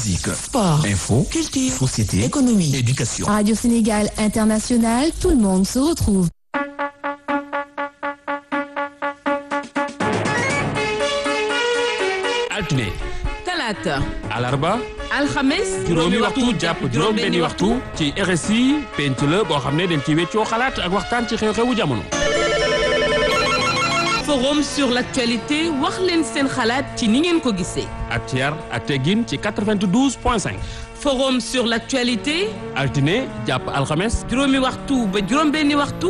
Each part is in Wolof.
musique, Sport, info, culture, société, économie, éducation. Radio Sénégal International, tout le monde se retrouve. altine talaata alarba alxames juróomi waxtu jàpp juróom benni waxtu ci RSI penc la boo xam ne dañ ci weccoo xalaat ak waxtaan ci xew-xewu jamono forum sur l'actualité wax leen seen xalaat ci ni ngeen ko gisee ak ci yar ak teggin ci 92 point 5 forum sur l'actualité altine jàpp alxames juróomi waxtu ba juróom benni waxtu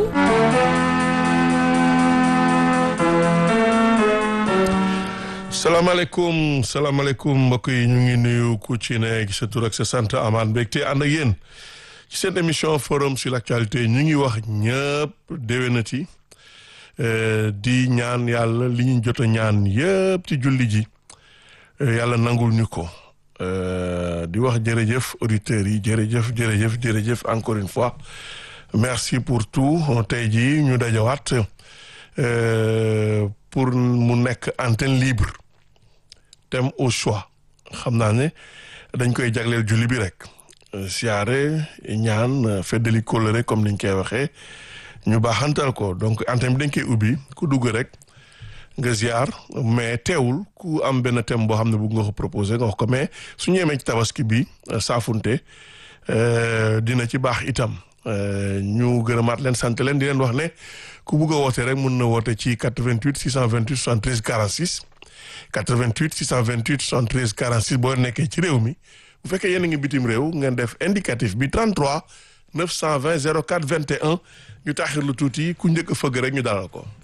salaamaaleykum salaamaaleykum mbokk yi ñu ngi nuyu ku ci ne sa tur ak sa sant amaan mbégte ànd ak yéen ci seen émission forum sur l'actualité ñu ngi wax ñëpp déwénati di ñaan yàlla li ñu jot a ñaan yëpp ci julli ji yàlla nangul ñu ko di wax jërëjëf auditeurs yi jërëjëf jërëjëf jërëjëf encore une fois merci pour tout tey jii ñu dajawaat pour mu nekk antenne libre thème au choix xam naa ne dañ koy jagleel julli bi rek siyaare ñaan feddali kóllëre comme niñ koy waxee ñu baaxantal ko donc antenne bi dañ koy ubbi ku dugg rek nga ziar mais teewul ku am benn thème boo xam ne bëgg nga ko proposé nga wax ko mais su ñu yemee ci tabaski bi saafunte dina ci baax itam ñu gërëmaat leen sant leen di leen wax ne ku bugg a woote rek mun na woote ci 88 628 73 46 88 628 73 46 boo nekkee ci réew mi bu fekkee yéen a ngi bitim réew ngeen def indicatif bi 33 920 04 21 ñu taaxir lu tuuti ku njëkk a fëgg rek ñu dalal ko.